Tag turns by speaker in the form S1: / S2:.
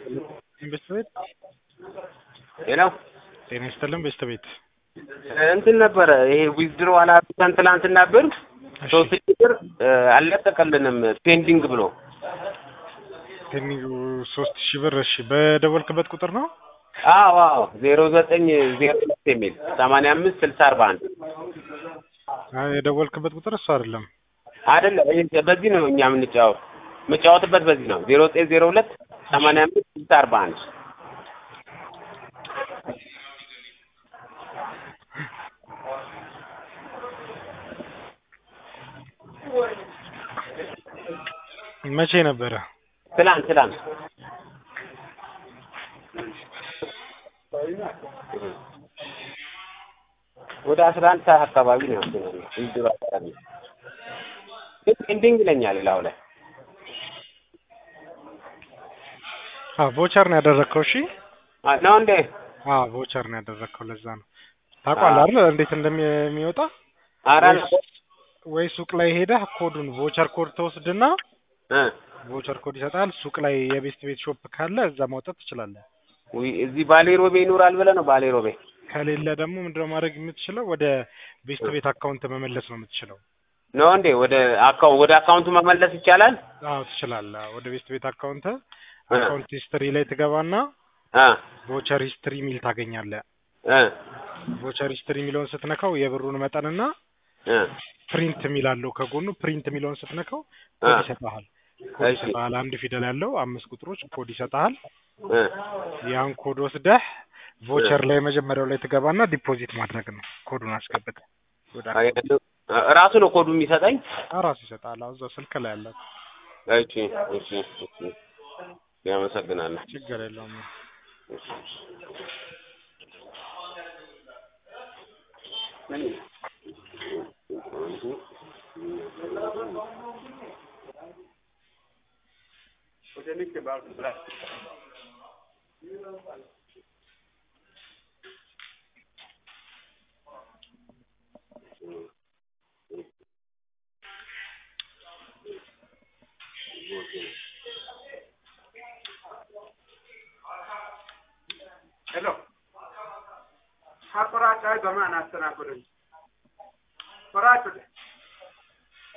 S1: ቤት ቤት
S2: ሄሎ
S1: ጤና ይስጥልን ቤስት ቤት
S2: እንትን ነበረ ይሄ ዊዝድሮ አላብተን ትላንትና ብር
S1: እሺ
S2: ሶስት ሺህ ብር እ፣ አልለቀቀልንም ፔንዲንግ ብሎ
S1: ፔንዲንግ ሶስት ሺህ ብር እሺ በደወልክበት ቁጥር ነው
S2: አዎ አዎ ዜሮ ዘጠኝ ዜሮ ሁለት የሚል ሰማንያ አምስት ስልሳ አርባ አንድ
S1: አይ የደወልክበት ቁጥር እሱ አይደለም
S2: አይደለም ይሄ በዚህ ነው እኛ የምንጫወት የምጫወትበት በዚህ ነው ዜሮ ዘጠኝ ዜሮ ሁለት ሰማንያ አምስት ስልሳ አርባ አንድ
S1: መቼ ነበረ
S2: ትላንት ትላንት ወደ አስራ አንድ ሰዓት አካባቢ ነው እንትን ያለው ዊዝድሮ አካባቢ ግን ፔንዲንግ ይለኛል ላው ላይ
S1: አዎ ቮቸር ነው ያደረግከው እሺ
S2: አ፣ ነው እንዴ
S1: አዎ ቮቸር ነው ያደረግከው ለዛ ነው ታውቃለህ አይደል እንዴት እንደሚወጣ
S2: ኧረ
S1: ወይ ሱቅ ላይ ሄደህ ኮዱን ቮቸር ኮድ ተወስድና
S2: እ
S1: ቮቸር ኮድ ይሰጣል ሱቅ ላይ የቤስት ቤት ሾፕ ካለ እዛ ማውጣት ትችላለህ
S2: ውይ እዚህ ባሌ ሮቤ ይኖራል ብለህ ነው ባሌ ሮቤ
S1: ከሌለ ደግሞ ምንድነው ማድረግ የምትችለው ወደ ቤስት ቤት አካውንት መመለስ ነው የምትችለው
S2: ነው እንዴ ወደ አካውንት ወደ አካውንቱ መመለስ ይቻላል
S1: አዎ ትችላለህ ወደ ቤስት ቤት አካውንት
S2: እ
S1: አካውንት ሂስትሪ ላይ ትገባና
S2: እ
S1: ቮቸር ሂስትሪ ሚል ታገኛለህ
S2: እ
S1: ቮቸር ሂስትሪ የሚለውን ስትነካው የብሩን መጠንና
S2: እ
S1: ፕሪንት የሚል አለው ከጎኑ ፕሪንት የሚለውን ስትነካው ኮድ
S2: አ።
S1: ይሰጥሃል ኮድ
S2: እሺ
S1: ይሰጥሃል አንድ ፊደል ያለው አምስት ቁጥሮች ኮድ ይሰጥሃል
S2: እ
S1: ያን ኮድ ወስደህ ቮቸር ላይ መጀመሪያው ላይ ትገባና ዲፖዚት ማድረግ ነው ኮዱን አስገብተህ ወደ
S2: አይ፣ ራሱ ነው ኮዱ የሚሰጠኝ
S1: ራሱ ይሰጣል አዎ እዛው ስልክ ላይ ያለ
S2: እሺ እሺ እሺ ያመሰግናለሁ
S1: ችግር የለውም
S3: ሄሎ ሀ ቆራጭ አይ በማን አስተናግዱኝ ቆራጭ